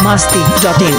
masti.in.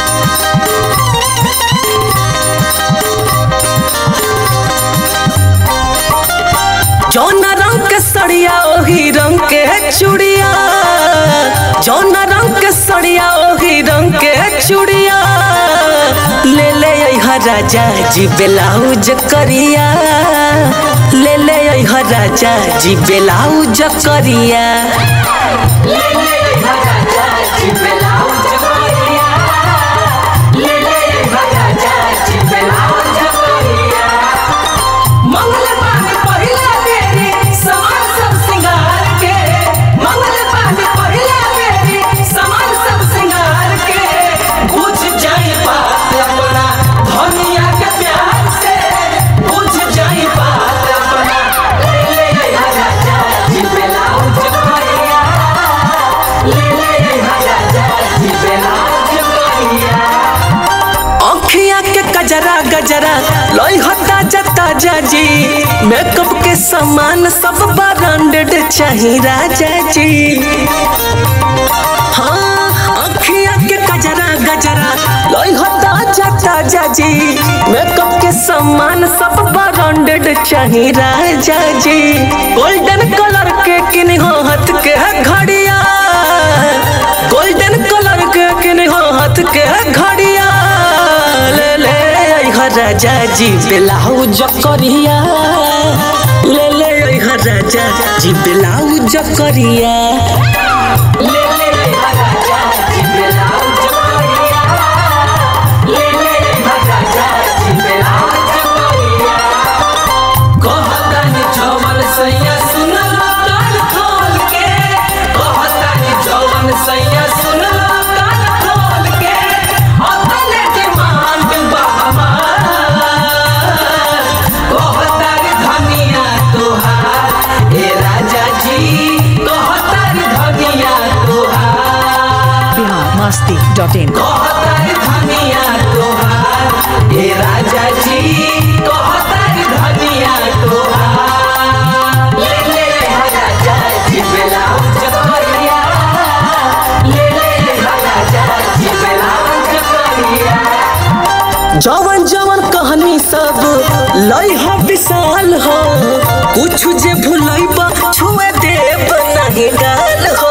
जौन रंग के सड़िया ओही रंग के चूड़िया जौन रंग के सड़िया ओही रंग के चूड़िया ले ले अइहा राजा जी ब्लाउज करिया ले ले अइहा राजा जी ब्लाउज करिया ले ले अइहा राजा जी ब्लाउज करिया ले ले अइहा राजा जी ब्लाउज करिया मंगल पानी पहिला बेरी समान सब सिंगार के मंगल पानी पहिला बेरी समान सब सिंगार के बुझ जाई बात अपना धनिया के प्यार से बुझ जाई बात अपना ले ले अइहा राजा जी ब्लाउज करिया ले ले अइहा राजा जी ब्लाउज करिया अखिया के गजरा गजरा लोई होता जता जाजी मेकअप के सामान सब ब्रांडेड चाहिए राजा जी हाँ अखिया के गजरा गजरा लोई होता जता जाजी मेकअप के सामान सब ब्रांडेड चाहिए राजा जी गोल्डन कलर के किन हो हाथ के घड़िया गोल्डन कलर के किन हो हाथ के घड़िया ले ले अइहा राजा जी ब्लाउज करिया ले ले अइहा राजा जी ब्लाउज करिया ले ले अइहा राजा जी ब्लाउज करिया ले ले अइहा राजा जी ब्लाउज करिया कहतानी जवन सैया सुनल कान खोल के कहतानी जवन सैया सुनल कान खोल के अपने डिमांड बा हमार कहतानी धनिया तोहार ए राजा जी कहतानी धनिया तोहार Bihar masti.in. कहतारी धनिया तोहार हे राजा जी कहतारी धनिया तोहार ले ले राजा जी ब्लाउज करिया ले ले राजा जी ब्लाउज करिया जवन जवन कहानी सब लई हो विशाल हो कुछ जे भुलैबा छुए देब नहीं गाल हो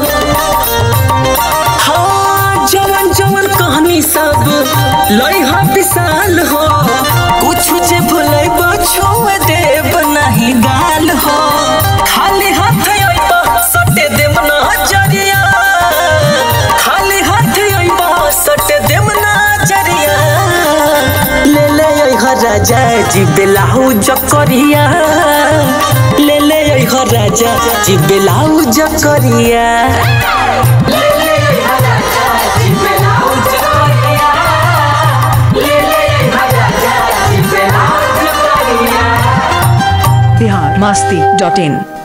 हाँ जवन जवन कहानी सब लई हा विशाल हो कुछ जे भुलई छोड़ देब नहीं गाल हो खाली हाथ अइबा सटे देम ना जरिया खाली हाथ अइबा सटे देम ना जरिया ले ले अइहा राजा जी ब्लाउज करिया ले ले अइहा राजा जी ब्लाउज करिया ले ले अइहा राजा जी ब्लाउज करिया ले ले अइहा राजा जी ब्लाउज करिया Bihar masti.in.